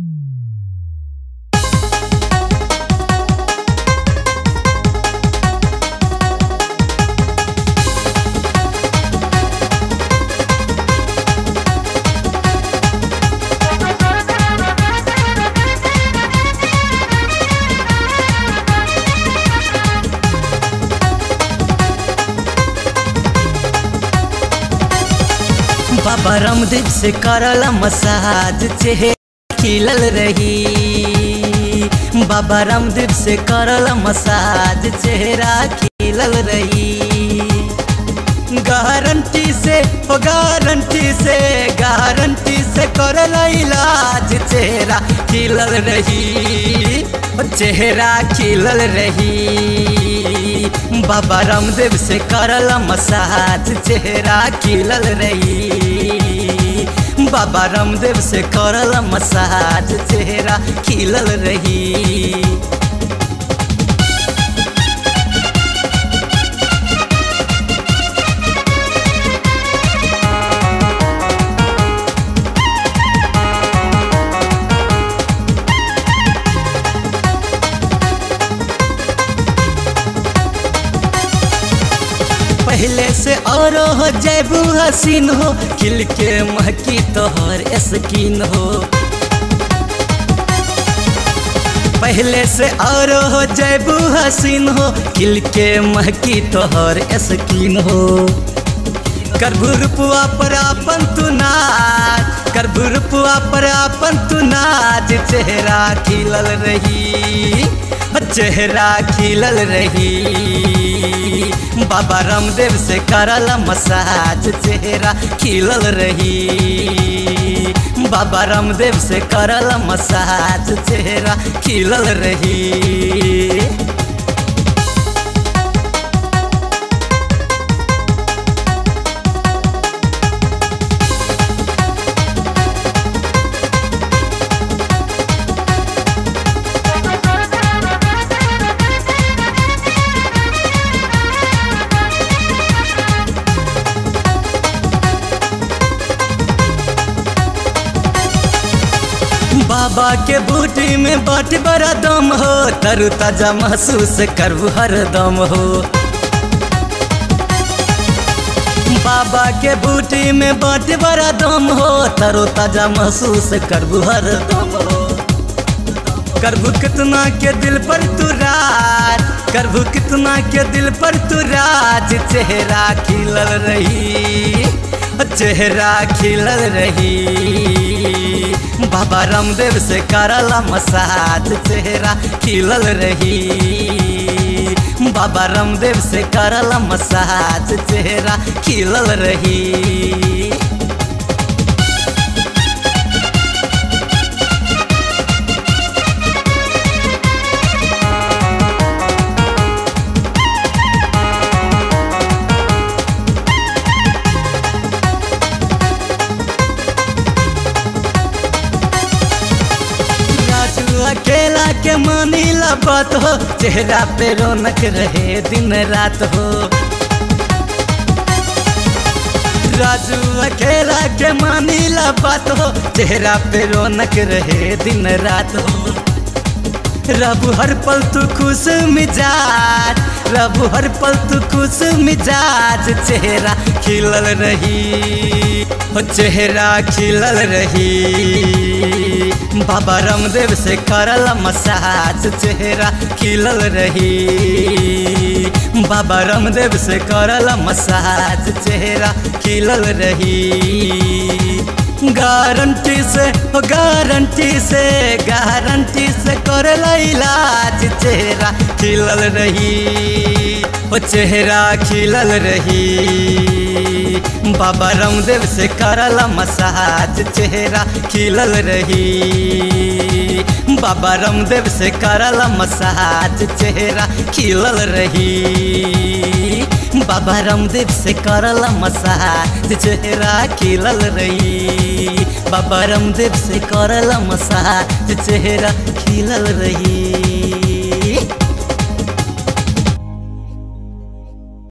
बाबा रामदेव से करला मसाज चेहरा खिलल रही बाबा रामदेव से करला मसाज चेहरा खिलल रही गारंटी से ओ गारंटी से गारंटी से करला इलाज चेहरा खिलल रही ओ चेहरा खिलल रही बाबा रामदेव से करला मसाज चेहरा खिलल रही बाबा रामदेव से करला मसाज चेहरा खिलल रही पहले से और हो जैबू हसीन हो खिल के महकी तोहर स्किन हो पहले से और हो जैबू हसीन हो खिल के महकी तोहर स्किन हो करबू रुपुआ पर अपन तू नाच करबू रुपुआ पर अपन तू नाच चेहरा खिलल रही चेहरा खिलल रही बाबा रामदेव से करला मसाज चेहरा खिलल रही बाबा रामदेव से करला मसाज चेहरा खिलल रही बाबा के बूटी में बाट बड़ा दम हो तरु ताजा महसूस करबू हर दम हो बाबा के बूटी में बाट बड़ा दम हो तरु ताजा महसूस करबू हर दम हो करबू कितना के दिल पर तू राज करबू कितना के दिल पर तू राज चेहरा खिलल रही चेहरा खिलल रही बाबा रामदेव से करला मसाज चेहरा खिलल रही बाबा रामदेव से करला मसाज चेहरा खिलल रही अकेला के मानी बात हो चेहरा पे रौनक रहे दिन रात हो राजू अकेला के मानी बात हो चेहरा पे रौनक रहे दिन रात हो रब हर पल तू खुश मिजाज रब हर पल तू खुश मिजाज चेहरा खिलल रही हो चेहरा खिलल रही बाबा रामदेव से करला मसाज चेहरा खिलल रही बाबा रामदेव से करला मसाज चेहरा खिलल रही गारंटी से गारंटी से गारंटी से करला इलाज चेहरा खिलल रही ओ चेहरा खिलल रही बाबा रामदेव से करला मसाज चेहरा खिलल रही बाबा रामदेव से करला मसाज चेहरा खिलल रही बाबा रामदेव से करला मसाज चेहरा खिलल रही बाबा रामदेव से करला मसाज चेहरा खिलल रही